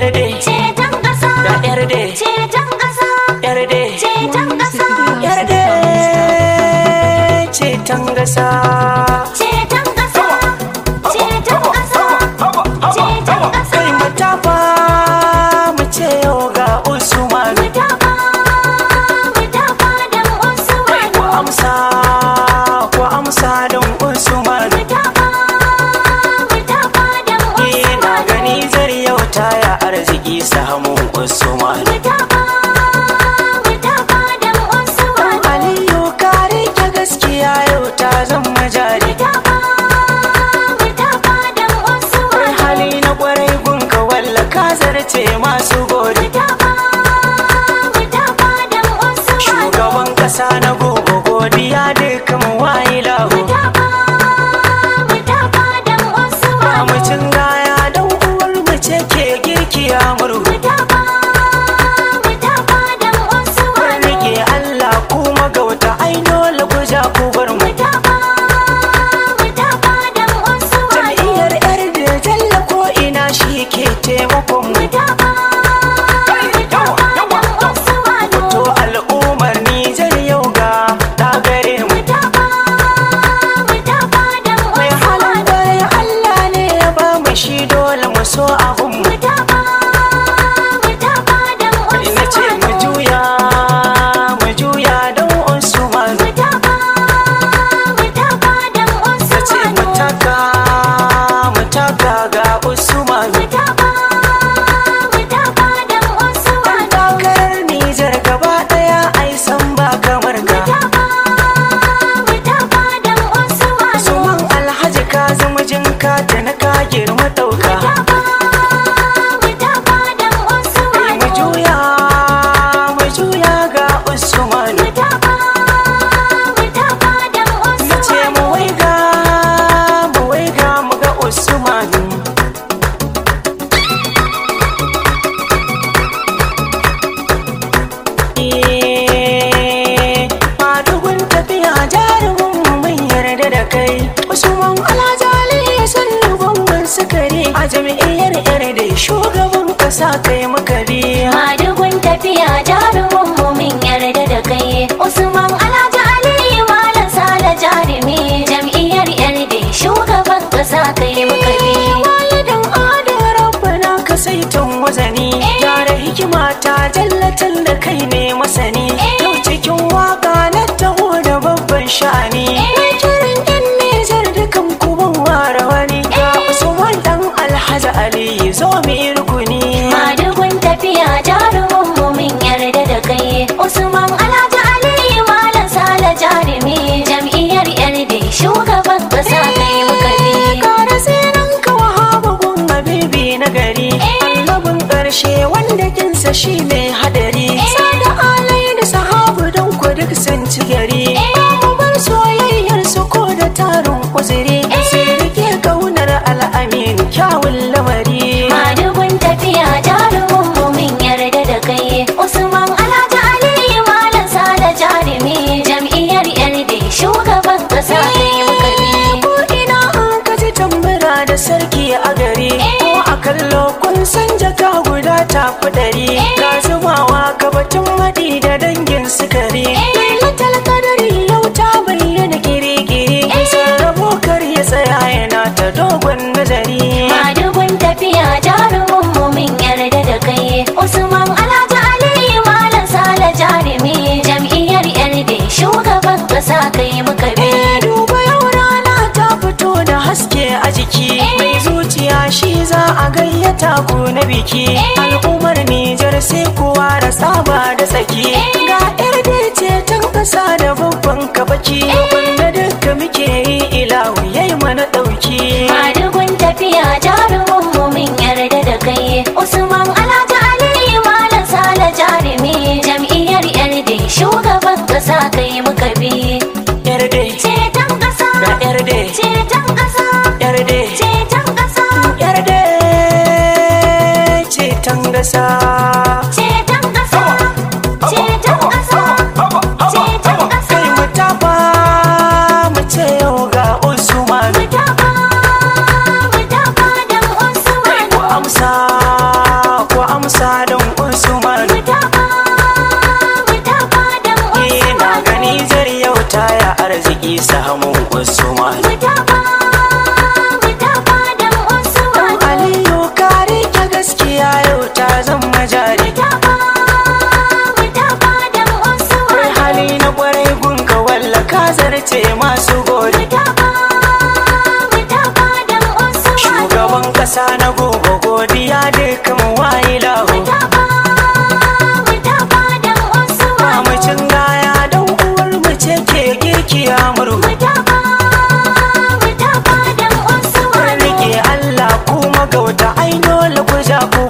yarde ceton ƙasa ga yarde ceton ƙasa yarde ceton ƙasa yarde ceton gasa ceton ƙasa ceton ƙasa ceton ƙasa kai matafa mu ce yau ga usman mutafa mutafa dan ku usmanu amsa ku amsa don usman mutafa mutafa dan ina usmanu gani zari yau taya arziki samun usman mutafa mutafa dan usmanu aliyu kare ta gaskiya yau ta zama jari mutafa mutafa dan kai usmanu hali na kwarai gunka walla ka zarce masu gori mutafa mutafa dan usmanu shugaban kasa na gobe godiya dukkan wayi lahu mutafa mutafa dan usmanu Mamucin gaya don uwar mace ke girki a murhu mutafa mutafa dan usmanu rike Allah kuma gauta ai dole ku ja ku bar mu mutafa mutafa dan usmanu jam'iyyar yar da jalla ko ina shi ke taimakon mu mutafa mutafa dan usmanu to al'ummar Nijar yau ga ta gare mu mutafa mutafa dan mai halin usmanu bayan Allah ne ya ba mu shi dole mu so abun mu mutafa mutafa dan ina ce mu usmanu juya mu juya don Usman mutafa mutafa dan ta ce mu usmanu taka mu taka ga Usman mutafa mutafa dan Dan usmanu takarar Nijar gaba ɗaya ai san ba kamar ka. mutafa mutafa dan usmanu Suman Alhaji ka zama jinka da na ka girma ɗauka. mutafa mutafa dan Kai mu usmanu juya mu juya ga Usman. mutafa mutafa dan Na ce mu usmanu waiga mu waiga mu ga Usman. Eh, madugun tafiya jarumin mu mun yarda da kai usman alajali san gwamnan sukari a jam'iyyar yar da shugaban kasa kai muka biya madugun tafiya jarumin mu min yarda da kai usman alhaji aliyu malam sale jarumi jam'iyyar yarda shugaban kasa kai muka bi walidan adin rabbana ka saitan wazani gyara hikima ta jallatal da kai ne masani yau cikin waka na taho da babban sha'ani mai kiran yan nijar dukan kuban ware wani ga usman dan alhaji ali zo mu yi rukuni madugun tafiya jarumin mu min yarda da kai usman alhaji aliyu malam sale jarumi jam'iyyar yarda shugaban kasa kai muka bi kara tsiran ka wahaba gun habibi na gari annabin ƙarshe wanda kinsa shi mai hadari sada alai da sahabu don ku duk sun ci gari mu bar soyayyar su ko da tarin uzuri sai rike kaunar al'amin kyawun lamari madugun tafiya jarumin mu min yarda da kai usman alhaji aliyu malam sale jarumi jam'iyyar yarda shugaban kasa kai muka bi ko ina an kaji tambura da sarki a gari ko a kallo kun san jaka guda ta kudari ga zubawa ka batun maɗi da dangin sukari lailatul kadari yau ta bayyana kiri-kiri sarrafo kar ya tsaya yana ta dogon nazari madugun tafiya jarumin mu min yarda da kai usman alhaji aliyu malam sale jarumi jam'iyyar yarda shugaban kasa kai muka bi Eh, duba yau rana ta fito da haske a jiki mai zuciya shi za a gayyata ku na biki al'ummar Nijar sai kowa da saba da tsaki ga yar da ce tan kasa da babban kabaki wanda duka muke yi ilahu yayi mana dauki madugun tafiya jarumin mu min yarda da kai usman alhaji aliyu malam sale jarumi jam'iyyar yarda shugaban kasa kai muka bi yar da ceton kasa ga yar da ceton kasa yar da ceton kasa yar da ce tan gasa ceton kasa ceton kasa ceton kasa kai mu tafa mu ce yau ga Usman mutafa mutafa dan usman ku amsa ku na gobe godiya duka mu wayi lahu Mutafa, mutafa dan Usman. mamacin gaya dan uwar mu ce ke girkiya murhu Mutafa, mutafa dan Usman. rike Allah kuma gauta ai dole ku ja ku